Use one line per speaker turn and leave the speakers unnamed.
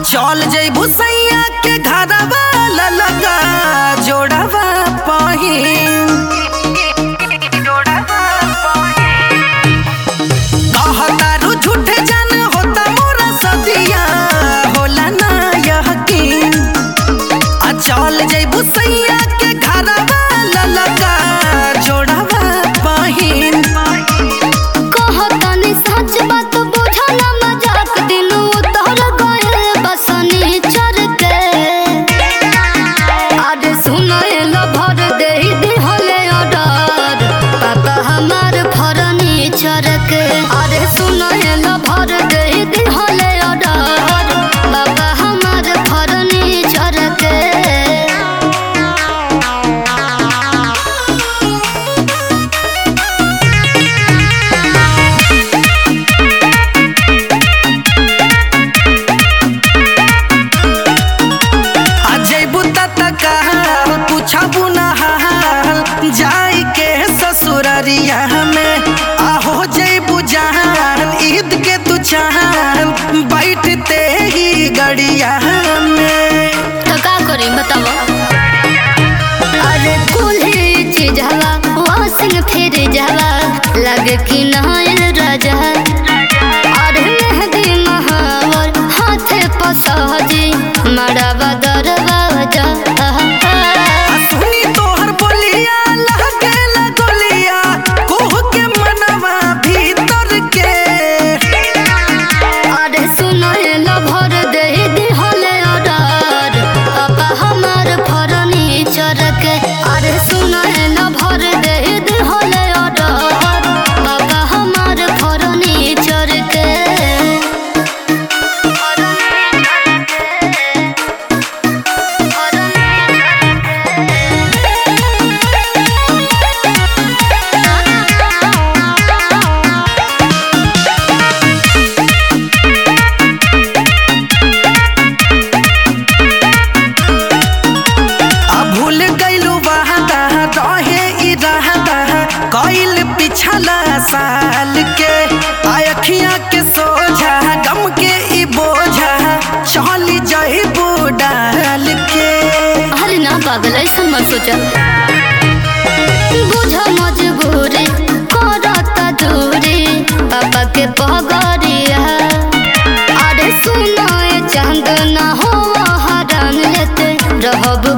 चल जइबू सैया के घरवा ललका जोड़वा पहिन कहतारू झूठे जान होता मोरा सदिया होला ना यकीन आ चल जइबू सैया के घरवा ललका जोड़वा पहिन
कहतनी सच बात बुझल मजाक दिलू तोहर गए बसनी चर के अरे सुनल भर दे दिहले ऑर्डर पापा हमार फर्नीचर के अरे सुनल भर दे दिहले ऑर्डर पापा हमार फर्नीचर के
अजयबू तत कहल पूछबू न हाल जाई के ससुररिया में आहो जयबू जहान ईद के तू चाहन बैठते ही गड़िया में
तो का करी बताओ अरे कुल्ही चीज हवा वासिंग फिर जावा लगे कि नहायल राजा अरे मेहंदी महावर हाथे पसहजी मड़ावा दरवाजा
आ सुनी तोहर बोलिया लहके गोलिया कोह के मनवा भीतर के
अरे सुनो लो भर दे दिहले ऑर्डर पापा हमार फर्नीचर के अरे सुनो लो भर दे दिहले ऑर्डर पापा हमार फर्नीचर के
आ भूल गइलू वादा रहे इरादा कइल पिछला साल के आ अखियां के सोझा गम के ई बोझा चली जइबू डाल के
अरे ना पागल ऐसा मत सोचा बुझ मजबूरी करता दूरी पापा के पगड़िया अरे सुनो ये चांद ना हो हरान लेते रहब